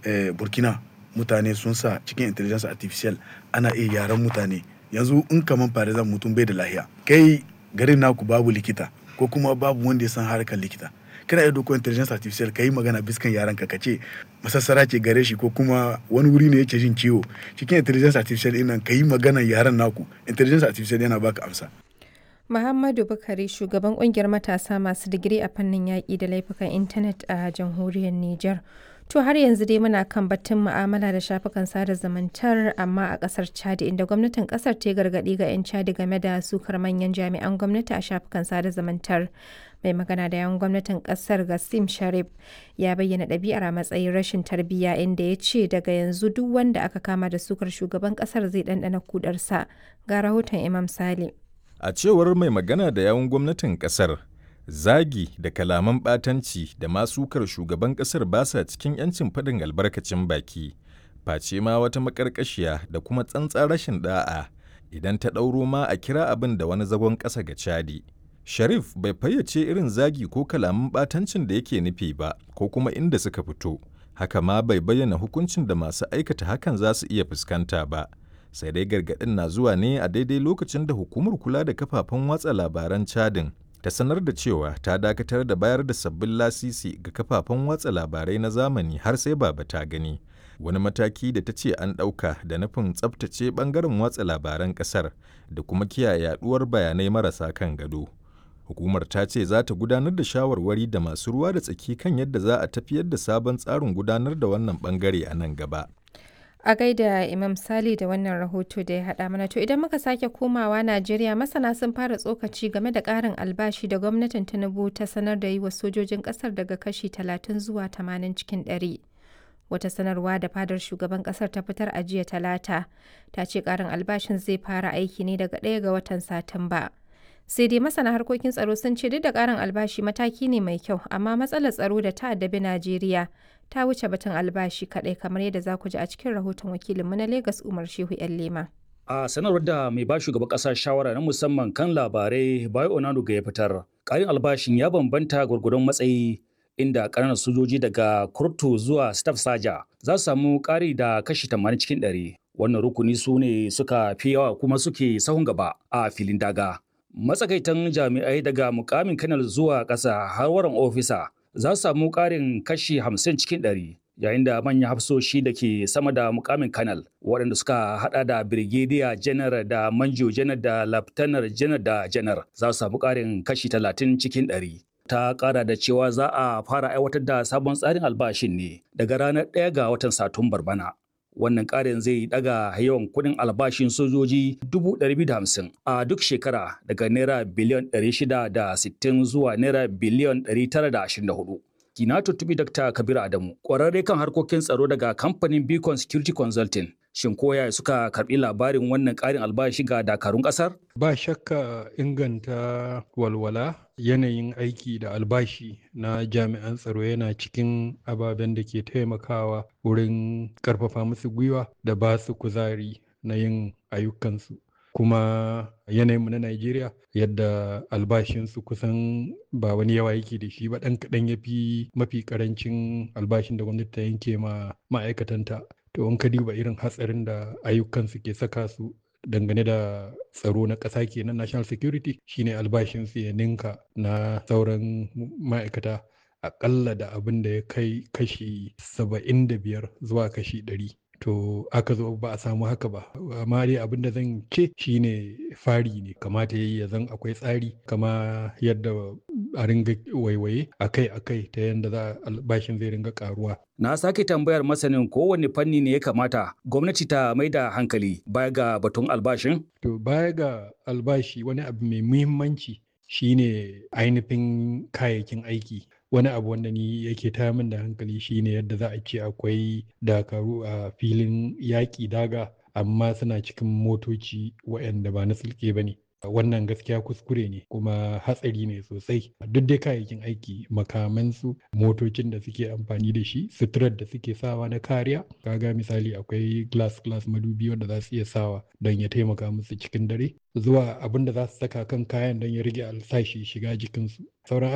eh, burkina mutane sun sa cikin intelligence artificial ana iya yaran mutane yanzu in kaman farizan mutum bai da lahiya kai garin naku babu likita ko kuma babu wanda ya san harkar likita kana iya doko intelligence artificial ka yi magana biskan yaran ka ce masassara ce gare shi ko kuma wani wuri ne yake jin ciwo cikin intelligence artificial ɗin nan ka yi magana yaran naku intelligence artificial yana baka amsa Muhammadu Bukari shugaban kungiyar matasa masu digiri a fannin yaƙi da laifukan intanet a jamhuriyar Nijar. To har yanzu dai muna kan batun mu'amala da shafukan sada zumuntar amma a ƙasar Chad inda gwamnatin ƙasar ta gargaɗi ga 'yan Chad game da sukar manyan jami'an gwamnati a shafukan sada zumuntar. Mai magana da yawan gwamnatin ƙasar Gassim Sharif ya bayyana ɗabi'ar a matsayin rashin tarbiyya inda ya ce daga yanzu duk wanda aka kama da sukar shugaban ƙasar zai ɗanɗana kudarsa. Ga rahoton Imam Sale. A cewar mai magana da yawun gwamnatin kasar, zagi da kalaman ɓatanci da masukar shugaban kasar ba sa cikin 'yancin faɗin albarkacin baki, face ma wata maƙarƙashiya da kuma tsantsan rashin ɗa'a idan ta ɗauro ma a kira abin da wani zagon ƙasa ga Chadi. Sharif bai fayyace irin zagi ko kalaman ɓatancin da yake nufi ba ko kuma inda suka fito, haka ma bai bayyana hukuncin da masu aikata hakan za su iya fuskanta ba. sai dai gargaɗin na zuwa ne a daidai lokacin da hukumar kula da kafafen watsa labaran cadin ta sanar da cewa ta dakatar da bayar da sabbin lasisi ga kafafen watsa labarai na zamani har sai baba ta gani wani mataki da ta ce an ɗauka da nufin tsabtace ɓangaren watsa labaran ƙasar da kuma kiyaye yaɗuwar bayanai marasa kan gado hukumar ta ce za ta gudanar da shawarwari da masu ruwa da tsaki kan yadda za a tafiyar da sabon tsarin gudanar da wannan ɓangare a nan gaba A gaida Imam Sali da wannan rahoto da ya haɗa mana to idan muka sake komawa Najeriya masana sun fara tsokaci game da ƙarin albashi da gwamnatin Tinubu ta sanar da yi wa sojojin ƙasar daga kashi 30 zuwa 80 cikin 100. Wata sanarwa da fadar shugaban ƙasar ta fitar a jiya talata ta ce ƙarin albashin zai fara aiki ne daga ɗaya ga watan Satumba. Sai dai masana harkokin tsaro sun ce duk da ƙarin albashi mataki ne mai kyau amma matsalar tsaro da ta addabi Najeriya ta wuce batun albashi kaɗai kamar yadda za ku ji a cikin rahoton wakilinmu na Legas Umar Shehu 'yan Lema. A sanarwar da mai ba shugaban ƙasa shawara na musamman kan labarai Bayo Onanuga ya fitar, ƙarin albashin ya bambanta gwargwadon matsayi inda ƙananan sojoji daga kurtu zuwa staff saja za su samu ƙari da kashi 80 cikin 100. Wannan rukuni su ne suka fi yawa kuma suke sahun gaba a filin daga. Matsakaitan jami'ai daga mukamin kanal zuwa ƙasa har waran ofisa za su samu ƙarin kashi 50 cikin 100 yayin da manyan hafsoshi da ke sama da mukamin kanal waɗanda suka hada da birgediya janar da manjo janar da laftanar janar da janar za su samu ƙarin kashi 30 cikin 100 ta ƙara da cewa za a fara aiwatar da sabon tsarin albashin ne daga ranar 1 ga watan satumbar bana wannan ƙarin zai daga yawan kuɗin albashin sojoji 250 a duk shekara daga naira biliyan 660 zuwa naira biliyan 924 Kina tuttubi Dr. Kabir Adamu, ƙwararre kan harkokin tsaro daga kamfanin Beacon Security Consulting. Shin koya suka karɓi labarin wannan ƙarin albashi ga dakarun ƙasar? Ba shakka inganta walwala yanayin aiki da albashi na jami'an tsaro yana cikin ababen da ke taimakawa wurin ƙarfafa musu gwiwa da ba su kuzari na yin ayyukansu. kuma yanayinmu na Najeriya yadda albashinsu kusan ba wani yawa yake da shi ba ɗan kaɗan ya fi mafi ƙarancin albashin da gwamnati ta yanke ma ma'aikatanta. To in ka duba irin hatsarin da ayyukansu ke saka su dangane da tsaro na ƙasa kenan national security shine albashinsu ya ninka na sauran ma'aikata aƙalla da abin da ya kai kashi saba'in da biyar zuwa kashi ɗari. to aka zo ba a samu haka ba amma dai abin da zan ce shine fari ne kamata yayi ya zan akwai tsari kama yadda a ringa waiwaye akai akai ta yadda za albashin zai ringa karuwa na sake tambayar masanin kowane fanni ne ya kamata gwamnati ta mai da hankali baya ga batun albashin to baya ga albashi wani abu mai muhimmanci shine ainihin kayayyakin aiki wani abu wanda ni yake taya min da hankali shine yadda za a ce akwai dakaru a filin yaƙi daga amma suna cikin motoci waɗanda ba na sulke ba ne wannan gaskiya kuskure ne kuma hatsari ne sosai duk dai kayayyakin aiki makamansu motocin da suke amfani da shi suturar da suke sawa na kariya kaga misali akwai glass glass madubi wanda za su iya sawa don ya taimaka musu cikin dare zuwa abin da za su saka kan kayan don ya rage alsashi shiga jikinsu sauran